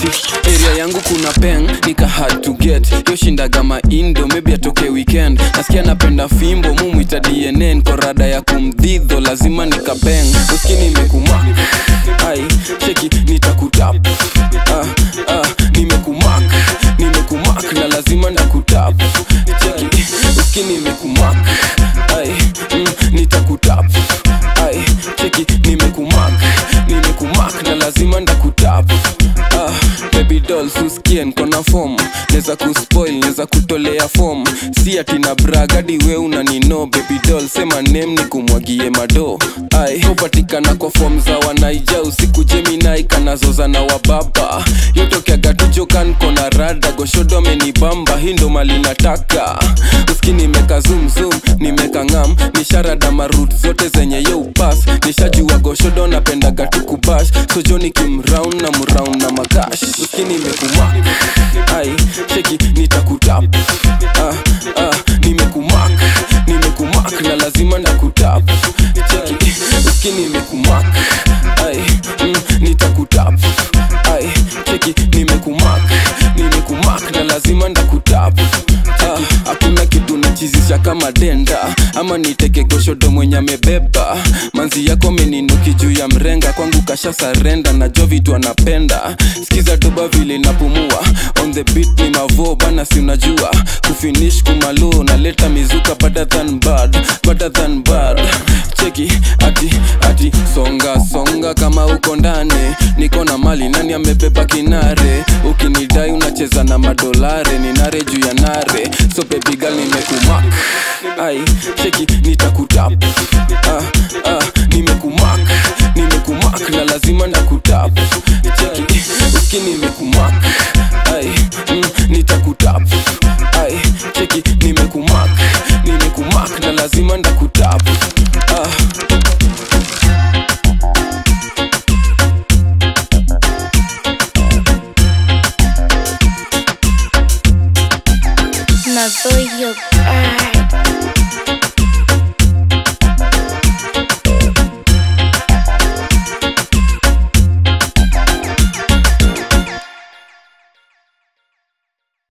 ati area yangu kuna peng nika hard to get yo shindaga maindo maybe atoke weekend nasikia napenda fimbo mumwita dnn korada ya kumdhidho lazima nikapeng uski nimekumak ai cheki nitakutap ah, ah, nimekumak nimekumak na lazima nakutap cheki uski nimekumak ai mm, nitakutap ai cheki nimekumak nimekumak na lazima ndakutap ah, baby doll suskie nkona fom neza kuspoil neza kutolea fom si ati na bragadi we unanino baby doll sema nem ni kumwagie mado ai hupatikana kwa fom za wanaija usiku jeminai kanazoza na wababa yotokeaga tujokan kona rada goshodo amenibamba hii ndo mali nataka uski nimeka zumzum nimeka ngam nisharada marut zote zenye yo upas nishajua goshodo napendaga tukubash sojoni kimraun na mraun na makash uski nimekumak ai cheki nitakutap ah, ah, nimekumak nimekumak na lazima nakutap cheki uski nimekumak ai mm, nitakutap ai cheki nimekumak nimekumak na lazima ndakutap ah, hakuna kitu nachizisha kama denda ama niteke goshodo mwenye amebeba manzi yako meninuki juu ya mrenga kwangu kasha sarenda najua vitu anapenda skiza doba vile napumua on the beat ni mavo bana si unajua kufinish kumalo naleta mizuka better than bad better than bad cheki ati ati songa songa kama uko ndani niko na mali nani amebeba kinare ukinidai unacheza na madolare ni nare juu ya nare so baby girl nimekumak ai cheki nitakutap ah, ah, nimekumak nimekumak na lazima nakutap